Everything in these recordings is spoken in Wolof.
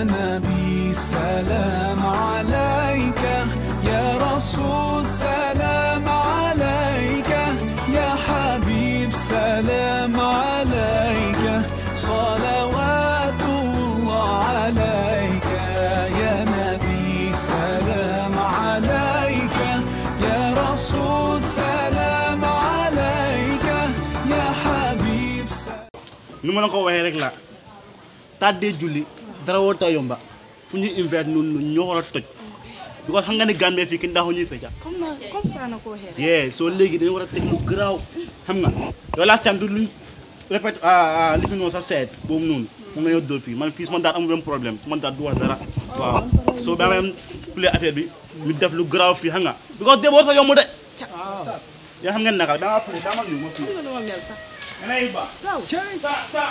نبي سلام عليك يا رسول سلام عليك يا حبيب سلام عليك صلوات الله عليك يا نبي سلام عليك يا رسول سلام عليك يا حبيب سلام nu ma la ko waxee rek la tàddee julli dara woo ta yomba fu ñuy invite nun ñoo war a toj because xam nga ne Gambie fii kenn daaxu ñuy fecca comme na comme ça na ko waxee yee soo léegi dañu war a teg lu garaaw xam nga yow last time du luñ répète li fi noonu sa seet boobu noonu moom la ñoo dóor fii man fii su ma daat amul benn problème su ma daat du wax dara waaw soo ba am play affaire bi ñu def lu garaaw fii xam nga because dee boo ta yomb de yaa xam ngeen naka dama play dama yu ma fii nga nu ma mel sax Anay ba waaw ta ta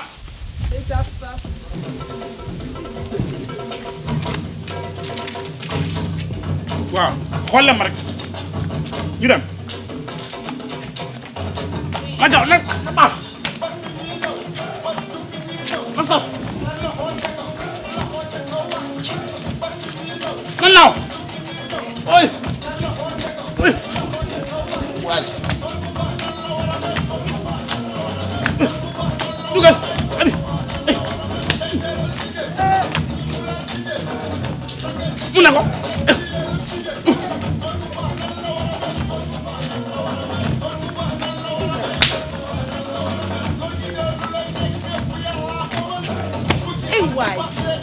waaw xool leen ma rek ñu dem ma jaw nag na baaf na saf na naaw oy oy waay dugal abi mu ne ko ay waay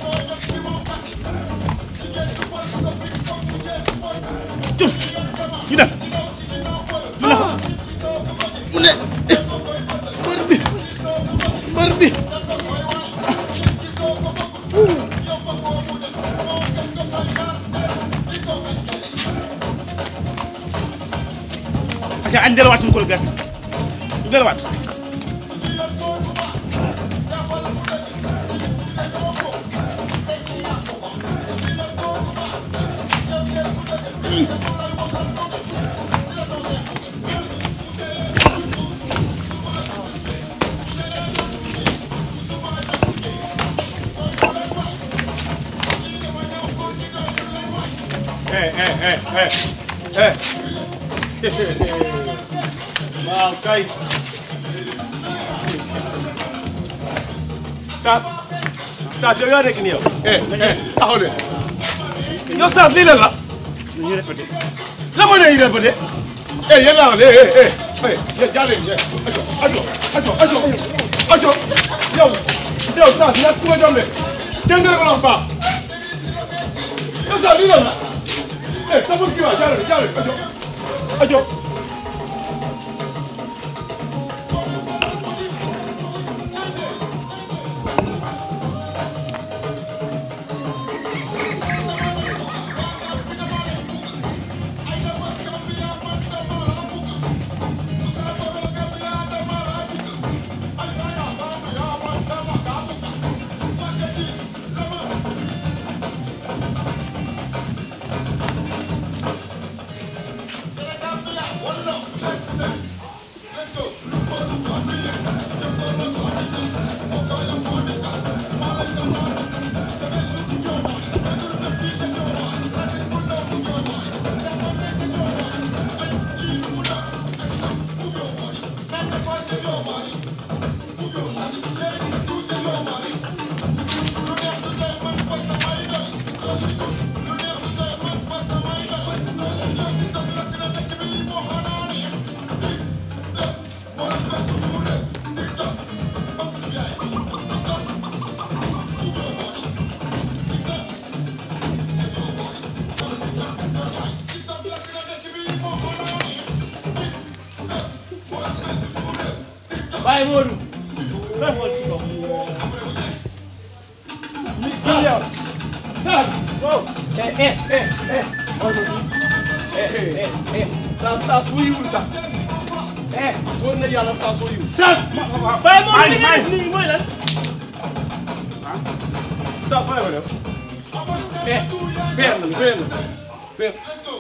cum ñu dem mu ne ko mu ne mbër bi mbër bi aca añ delluwaat suñu chorégraphie ñu delluwaat eh eh eh eh eh waaw kay Saas Saas yow yaa nekk nii yow eh eh taxaw de yow Saas lii lan la ñu répété la ma ne yi répété eh yéen laa wax eh eh eh eh jaale eh aco aco aco aco aco yow yow Saas yaa ku ma jom de dégg nga la wax baax yow Saas lii lan la eh tabul kii waa jaale jaale aco aco Baye Modou fay xool ci kaw Saas yow Saas wow eh eh eh eh eh eh eh Saas Saas wuyuwul Saas eh wóor na yàlla Saas wuyuwul Saas Baye Modou li nga def nii mooy lan Saas fa la ko def eh feer na feer na feer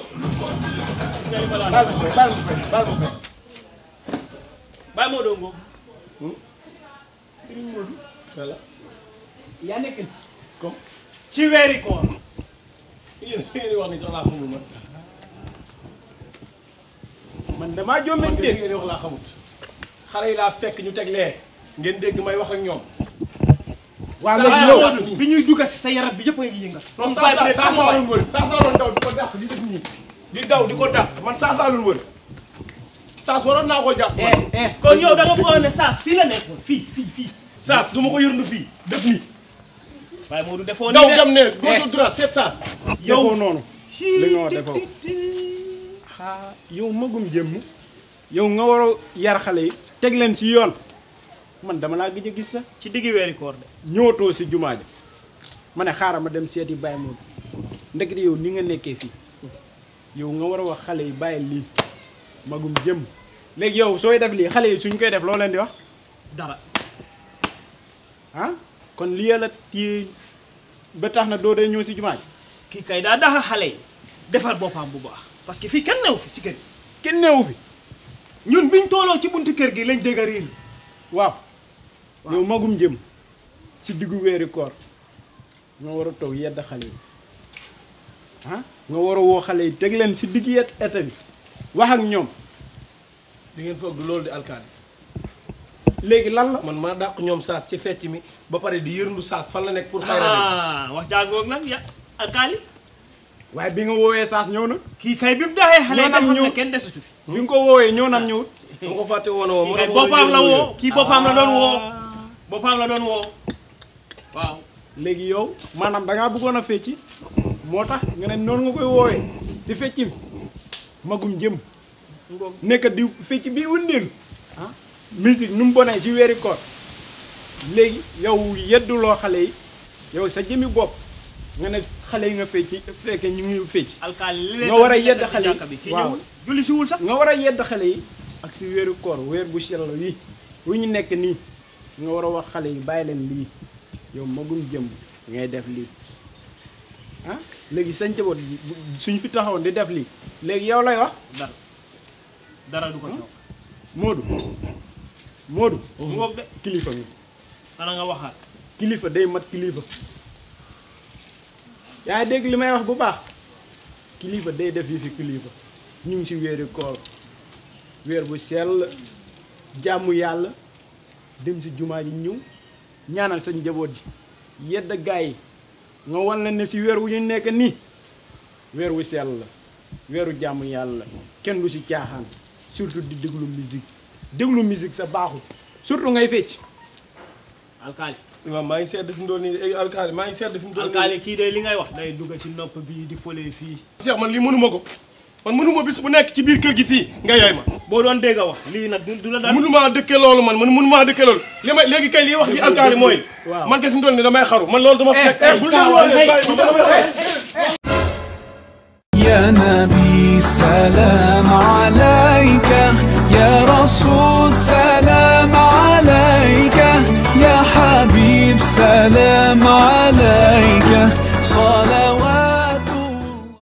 baal ma fay baal ma fay baal ma fay Baye Modou ngoo Serigne Modou voilà yaa nekk comme ci weeri koor yéen yéen wax ni sax laa xamul man man damaa jommi man dégg ngeen wax laa xamut xale yi laa fekk ñu teg lee ngeen dégg may wax ak ñoom waa Sa léegi yow- yow bi ñuy dugg si sa yaram bi yëpp a ngi yëngal non saas laa saas laa doon wër saas laa doon daw di ko dàq di def nii di daw di ko dàq man saas laa doon wër saas waroon naa koo jàpp man kon yow da nga bëggoon ne saas fii la nekkoon fii fii fii saas du ma ko yërndu fii def nii waaye Modou defoo daw nii dem ne gauche droite seet saas defoo noonu li nga wax defoo ah yow magum jëmm yow nga war a yar xale yi teg leen si yoon man dama laa gëj a gis sax ci diggi weeri koor de ñëwatoo si jumaa ja ma ne xaaral ma dem seeti Baye Modou ndekete yow ni nga nekkee fii yow nga war a wax xale yi bàyyi lii magum jëm léegi yow sooy def lii xale yi suñ koy def loo leen di wax dara ah kon lii la téye ba tax na doo dee ñëw si jumaa ji kii kay daa daxa xale yi defar boppam bu baax parce que fii kenn newu fi ci kër gi kenn neewu fi ñun biñ tooloo ci buntu kër gi lañ dégg riir waaw yow magum jëm si diggu weeri koor nga war a toog yedd xale yi ah nga war a woo xale yi teg leen si digg yet eta bi wax ak ñoom di ngeen foog du loolu di alkaali léegi lan la man maa dàq ñoom saas ci fecc mi ba pare di yërndu saas fan la nekk pour fay rajo ah wax jàngoog nag ya alkaali waaye bi nga woowee saas ñëw na kii kay bi mu daxee xale yi Ñoo nag nga xam ne ñëw- kenn desatu fi bi nga ko woowee ñëw nam ñëwut dama ko fàtte woon woo kii kay boppam la woo kii boppam la doon woo boppam la doon woo waaw léegi yow maanaam da ngaa bëggoon a fecci moo tax nga ne noonu nga koy woowee si fecc mi magum jëm nekk di fecc bi wëndeelu ah musique nu mu bonee si weeri koor léegi yow yedduloo xale yi yow sa jëmi bopp nga ne xale yi nga fecci fekke ñu ngi fecc alkaali li nga war a yedd nekk ci xale yi jàkka bi kii waaw. ñëwul julli si wul sax nga war a yedd xale yi ak si weeru koor weer bu sell wi wu ñu nekk nii nga war a wax xale yi bàyyi leen lii yow magum jëm ngay def lii ah léegi sa njaboot bu- suñ fi taxawoon di def lii léegi yow lay wax dara dara du ko coow Modou Modou mu ngoog de kilifa nga xanaa nga waxaat kilifa day mat kilifa yaa ngi dégg li may wax bu baax kilifa day def yi fi kilifa ñu ngi si weeri koor weer bu sell jàmmu yàlla dem si jumaa ji ñëw ñaanal sa njaboot ji yedd gaay yi nga wan leen ne si weer wu ñu nekk nii weer wu sell la weeru jàmm yàlla la kenn du si caaxaan surtout di déglu musique déglu musique sa baaxul surtout ngay fecc alkaali imaam maa ngi sedd fi mu doon nii de alkaali maa ngi sedd fi mu doon nii alkaali kii de li ngay wax day dugg ci nopp bi di fële fii Cheikh man lii mënuma ko man mënuma bis bu nekk ci biir kër gi fii nga yaay ma boo doon dégg a wax lii nag du du la daan mënumaa dëkke loolu man man mënumaa dëkke loolu li may léegi kay lii wax ji alkaali mooy waaw. man kay fi mu doon nii damay xaru man loolu dama fekk eh, bul taawal, déglu hey. bàyyi ma damay xaru يا نبي سلام عليك يا رسول سلام عليك يا حبيب سلام عليك صلاة